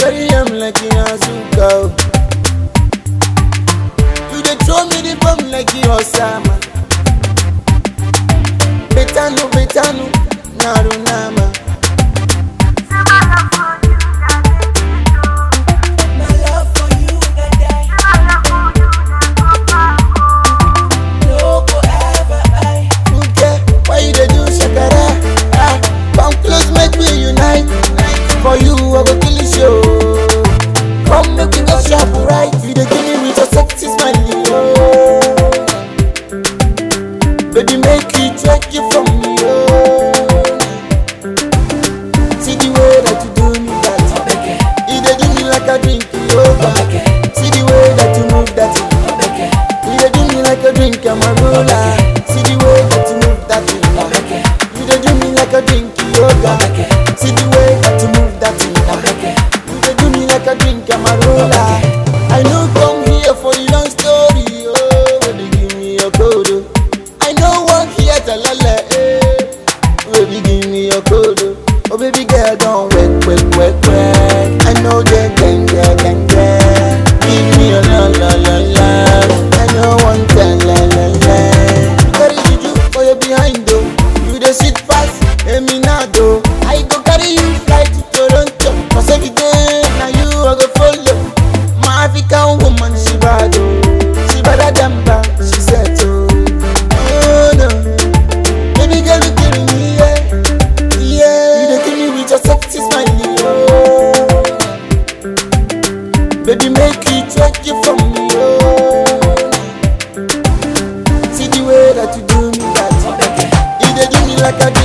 carry am like a azuka. oh. You dey throw me the bomb like a Osama. Betanu, betanu, narunama. My love for you, na die. No go ever I. Okay, why you dey do shakara? Ah, come close, make we unite. For you, I go kill the show. Come make we go shop right. You dey give me with your sexy smile, oh. Baby, make you check it from me, oh. See the way that you do me that. Obeke, You dey do me like a drink, yoga. Obeke, See the way that you move that. Obeke, You dey do me like a drink, amarula. See the way that you move that. Obeke, You dey do me like a drink, yoga. Obeke, See the way that you move that thing. Obeke, You dey do me like a drink, amarula. I no come here for the long story, oh, baby give me your code. oh. I no want hear talala, eh, baby give me your code. oh. Oh baby girl, don't wait, wait, wait, wait. I know the gang, gang, gang, gang. Give me your la la la la. I no want that la la la. Carry juju for your behind though. You the shit fast, eminado. I go carry you fly to Toronto. Cause every day now you I go follow. My African woman she bad oh. She better than bad, she said oh. Oh no. Baby girl you kill me yeah. Yeah. You dey kill me with your sexy smile oh. Baby make you check it from me oh. See the way that you do me that. Obeke, You dey do me like a